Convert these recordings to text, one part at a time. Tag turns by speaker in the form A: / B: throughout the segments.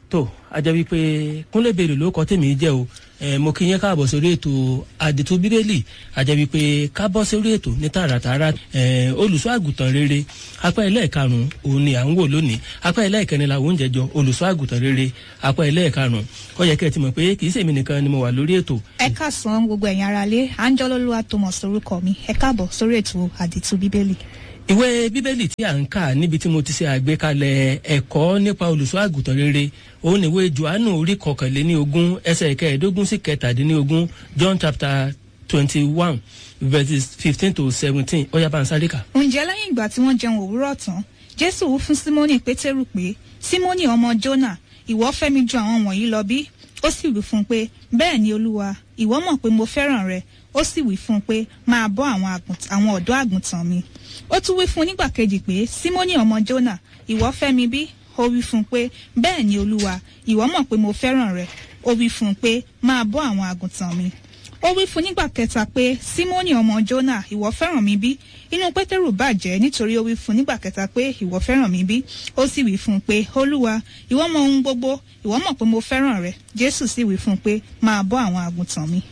A: tó a jẹ́ wípé kúnlẹ̀ bèrè ló kọ́ tèmi jẹ́ o eh, mo kí yẹn káàbọ̀ sórí ètò àdètò bíbélì a jẹ́ wípé kábọ̀ sórí ètò ní tààràtààrà eh, olùṣọ́ àgùntàn rere apá ẹlẹ́ẹ̀karùn-ún òun ni à ń wò lónìí apá ẹlẹ́ẹ̀kẹrin la oúnjẹ jọ olùṣọ́ àgùntàn rere apá ẹlẹ́ẹ̀karùn-ún ó yẹ kẹ́ ẹ ti mọ̀ pé kì í ṣèmi nìkan ni mo wà lórí ètò
B: ẹ káàsán gbogbo ẹ̀yin aráalé anjọ́lólúwa thomas orúkọ mi ẹ káàbọ̀ sórí ètò àdìtú bíbélì.
A: ìwé bíbélì tí à ń kà níbi tí mo ti ṣe àgbékalẹ̀ ẹ̀kọ́ nípa olùṣọ́ àgùntàn rere òun ìwé johannu orí kọkànléní ogún ẹsẹ̀ kẹẹ̀ẹ́dógún sí kẹtàdínlógún john chapter twenty one verses fifteen to seventeen ó yá bá ń sáré kà.
B: ǹjẹ́ lẹ́yìn ìgbà tí wọ́n jẹun òwúrọ̀ tán jésù wí fún símónì pétérù pé símónì ọmọ jónà ìwọ fẹ́ mi ju àwọn wọ̀nyí lọ bí ó sì wí fún un pé bẹ́ẹ̀ ni olúwa ìwọ mọ̀ pé mo fẹ́ràn rẹ ó sì wí fún un pé máa bọ́ àwọn àgùnt- àwọn ọ̀dọ́ àgùntàn mi ó tún wí fún un nígbà kejì pé símónì ọmọ jónà ìwọ fẹ́ mi bí ó wí fún un pé bẹ́ẹ̀ ni olúwa ìwọ mọ̀ pé mo fẹ́ràn rẹ ó wí fún un pé máa bọ́ àwọn àgùntàn mi ó wí fún nígbà kẹta pé símónì ọmọ jónà ìwọ fẹ́ràn mi bí inú pétérù bàjẹ́ nítorí ó wí fún nígbà kẹta pé ìwọ fẹ́ràn mi bí ó sì wí fún un pé olúwa ìwọ mọ ohun gbogbo ìwọ mọ̀ pé mo fẹ́ràn rẹ jésù sì wí fún un pé máa bọ́ àwọn àgùntàn mi.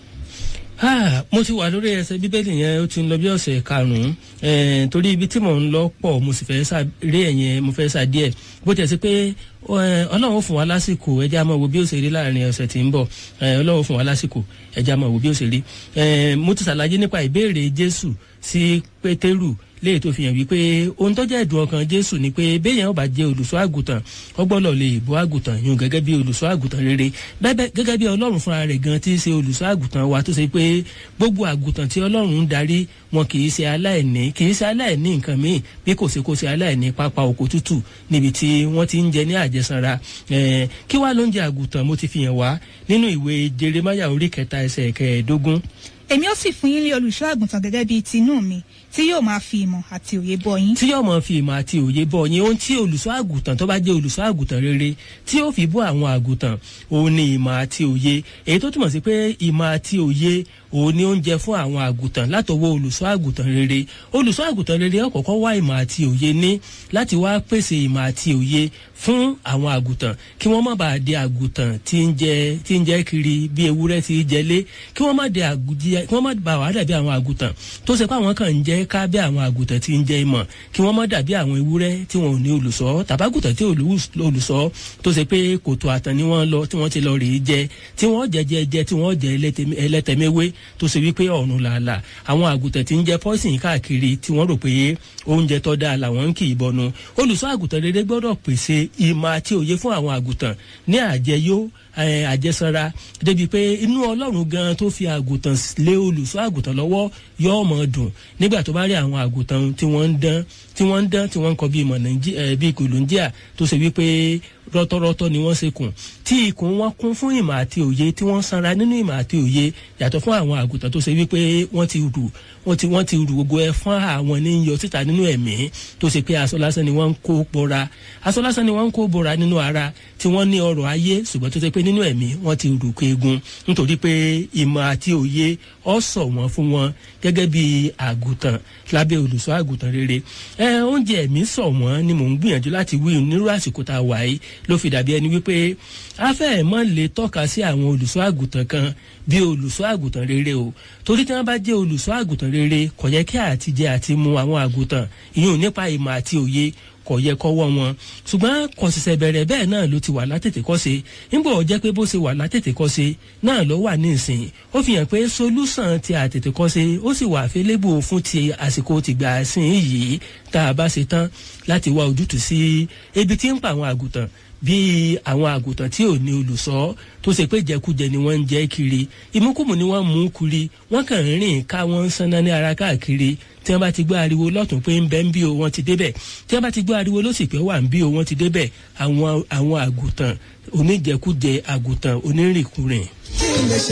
A: Ah, mo ti wà lórí ẹsẹ bíbélì yẹn ó ti ń lọ bí ọ̀sẹ̀ karùn-ún eh, torí ibi tí mò ń lọ pọ̀ mo sì fẹ́ sá rí ẹ̀yẹn mo fẹ́ sá díẹ̀ bó tiẹ̀ sí pé eh, ọlọ́run ó fún wa lásìkò ẹja máa wo bí ó ṣe rí láàrin ọ̀sẹ̀ tí ń bọ̀ eh, ọlọ́run ó fún wa lásìkò ẹja máa wo bí ó ṣe rí eh, mo ti ṣàlàyé nípa ìbéèrè jésù sí pétérù léyìí tó fi hàn wípé ohun tó jẹ́ ẹ̀dùn ọkàn jésù ni pé béèyàn ó bá jẹ́ olùṣọ́ àgùntàn ó gbọ́dọ̀ lè bọ́ àgùntàn yún gẹ́gẹ́ bí olùṣọ́ àgùntàn rere bẹ́ẹ̀ gẹ́gẹ́ bí ọlọ́run fúnra rẹ̀ gan tí í ṣe olùṣọ́ àgùntàn wa tó ṣe pé gbogbo àgùntàn tí ọlọ́run ń darí wọn kì í ṣe aláìní kì í ṣe aláìní nǹkan míì bí kò ṣe kó ṣe aláìní pápá oko tútù níbi tí wọ́n ti ń jẹ ní àjẹsára Eh, kí wàá ló ń jẹ àgùntàn mo ti fi hàn wá nínú ìwé jeremaya orí kẹta ẹsẹ̀ kẹẹ̀ẹ́dógún
B: èmi ó sì fún yín lé olùṣọ́ àgùntàn gẹ́gẹ́ bíi tinú mi tí yóò máa fi ìmọ̀ àti òye bọ́ yín.
A: tí yóò mọ fi ìmọ̀ àti òye bọ̀ yín ohun tí olùṣọ́ àgùntàn tó bá jẹ́ olùṣọ́ àgùntàn rere tí ó fi bọ́ àwọn àgùntàn òun ni ìmọ̀ àti òye èyí tó túmọ̀ sí pé ìmọ̀ àti òye òun ni oúnjẹ fún àwọn àgùntàn látọwọ́ olùṣọ́ àgùntàn rere olùṣọ́ àgùntàn rere ó kọ́kọ́ wá ìmọ̀ àti òye ní láti wá pèsè ìmọ̀ àti òye fún àwọn àgùntàn kí wọ́n má bàa di àgùntàn tí ń jẹ tí ń jẹ kiri bí ewúrẹ́ ti jẹlé kí wọ́n má di àgùjẹ kí wọ́n má bàa wà dàbí àwọn àgùntàn tó ṣe pé àwọn kan ń jẹ ká bí àwọn àgùntàn tí ń jẹ ìmọ̀ kí wọ́n má dàbí àwọn ewúrẹ́ tí wọn ò ní olùṣọ́ tàbágùntàn tí olùṣọ́ tó ṣe pé kòtò àtàn ni wọ́n lọ tí wọ́n ti lọ rèé jẹ tí wọ́n jẹ jẹ jẹ tí wọ́n jẹ ẹlẹ́tẹ̀mẹ́wé tó ṣe wípé ọ̀run làálà àwọn àgùntàn tí ń jẹ pọ́ìsìn káàkiri tí wọ́n rò pé oúnjẹ tó dáa làwọn ń kì í bọnu olùṣọ́ àgùntàn rere gbọ́dọ̀ pèsè ìmọ̀ àti òye fún àwọn àgùntàn ní àjẹyó àjẹsára débi pé inú ọlọ́run gan tó fi àgùntàn lé olùṣọ́ àgùntàn lọ́wọ́ yóò mọ̀ dùn nígbà tó bá rí àwọn àgùntàn tí wọ́n ń dán tí wọ́n ń dán tí wọ́n ń kọ bíi mọ̀ bíi kòlóńjíà tó ṣe wípé rọ́tọ́rọ́tọ́ ni wọ́n ṣe kùn tí ikùn wọn kún fún ìmọ̀ àti òye tí wọ́n sanra nínú ìmọ̀ àti òye yàtọ̀ fún àwọn àgùntàn tó ṣe wípé wọ́n ti rù wọ́n ti wọ́n ti rù gbogbo ẹ fún àwọn ní yọ síta nínú ẹ̀mí tó ṣe pé aṣọ lásán ni wọ́n ń kó bora aṣọ lásán ni wọ́n ń kó bora nínú ara tí wọ́n ní ọrọ̀ ayé ṣùgbọ́n tó ṣe pé nínú ẹ̀mí wọ́n ti rù kéegun nítorí pé ìmọ̀ àti òye ọ sọ wọn fún wọn gẹ́gẹ́ bí àgùntàn lábẹ́ olùṣọ́ àgùntàn rere ẹ oúnjẹ ẹ̀mí sọ wọn ni mò ń gbìyànjú láti wí nírú àsìkò tá a wà yìí ló fi dàbí ẹni wípé afẹ́ mọ́ lè tọ́ka sí àwọn olùṣọ́ àgùntàn kan bí olùṣọ́ àgùntàn rere o torí tí wọ́n bá jẹ́ olùṣọ́ àgùntàn rere kò yẹ kí àtijẹ àti mu àwọn àgùntàn ìyún nípa ìmọ̀ àti òye kò yẹ kọ́wọ́ wọn ṣùgbọ́n kò ṣẹ̀ṣẹ̀ bẹ̀rẹ̀ bẹ́ẹ̀ náà ló ti wà látètè kọ́ṣe nígbà ó jẹ́ pé bó ṣe wà látètè kọ́ṣe náà ló wà ní ìsìn ó fi hàn pé solúsàn ti àtètè kọ́ṣe ó sì wà fẹ́lẹ́bù fún ti àsìkò tìgbà sìn yìí tá a bá ṣe tán láti wá ojútùú sí ebi tí ń pa àwọn àgùntàn bíi àwọn àgùntàn tí ò ní olùṣọ́ tó ṣe pé jẹkújẹ ni wọ́n ń jẹ́ kiri ìmúkùmù ni wọ́n mú kiri wọ́n kàn ń rìn ká wọ́n ń sanná ní ara káàkiri tí wọ́n bá ti gbọ́ ariwo lọ́tún pé ń bẹ́ ń bí o wọ́n ti débẹ̀ tí wọ́n bá ti gbọ́ ariwo lọ́sì pé wà ń bí o wọ́n ti débẹ̀ àwọn àwọn àgùntàn oníjẹkújẹ àgùntàn onírìnkùnrin.
C: kí n lè ṣe